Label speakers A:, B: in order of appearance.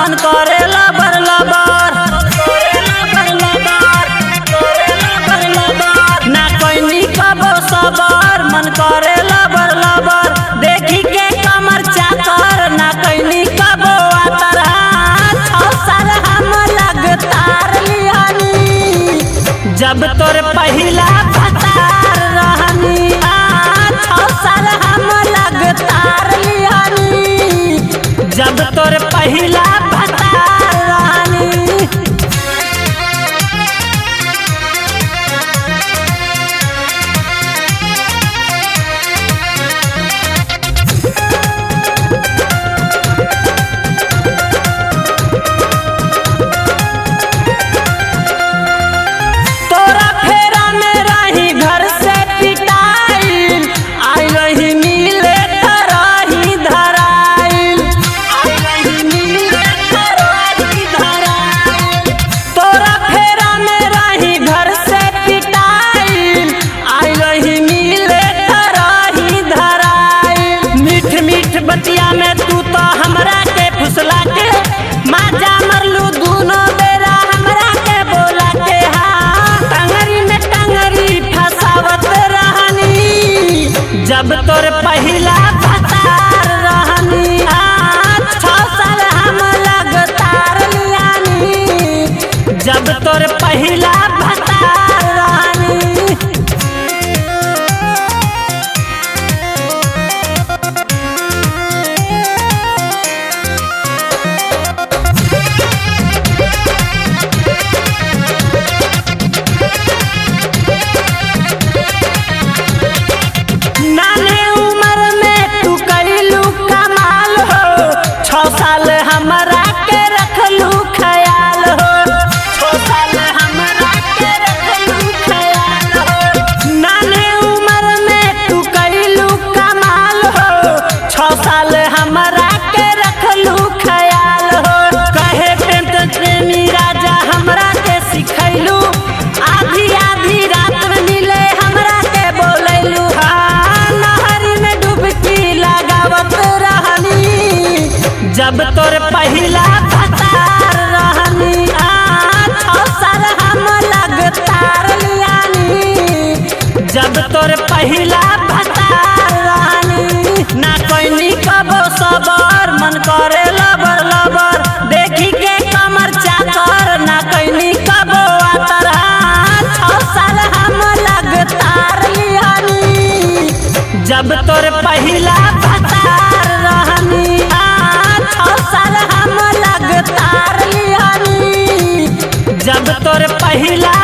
A: मन करे लबर लबर ना कोई कबो सबर मन करे लबर लबर देखी के कमर चाकर ना कोई कबो आतर छौ साल हम लगतार लियानी जब तोर पहिला भतार रहनी आ, छौ साल हम लगतार लियानी जब तोर पहिला भतार रहनी तोरा फेरा में रही घर से पिटाइल आई रही मिले तरही धराइल आई रही मिले तरही धराइल तोरा फेरा में रही घर से पिटाइल आई रही मिले तरही धराइल मीठ मीठ बतिया में तू तो हमरा के फुसला के माजा मरलू दूनो बेरा हमरा के बोला के हाँ टंगरी में टंगरी फसावत रहनी जब तोर पहिला भतार रहनी आ, छौ साल हम लगतार लियानी जब तोर पहिला भतार रहनी नाने उम्र में तू कैलू कमाल हो छौ साल हमरा के रखलू ख्याल हो छौ साल हमरा के रखलू ख्याल हो नाने उम्र में तू कैलू कमाल हो छौ साल हमरा के रखलू ख्याल हो कहे प्रेम तो प्रेमी राजा हमरा के सिखैलू आधी आधी रात में मिले हमरा के बोलैलू हाँ नहरी में डुबकी लगावत रहनी जब तोर पहिला भतार रहनी आ छौ साल हम लगतार लियानी जब तोर पहिला भतार रहनी ना कोई कबो सबर मन करे लबर लबर देखी के कमर चाकर ना कोई कबो आतर छौ साल हम लगतार लियानी जब तोर पहिला भतार रहनी आ, छौ साल हम लगतार लियानी जब तोर पहिला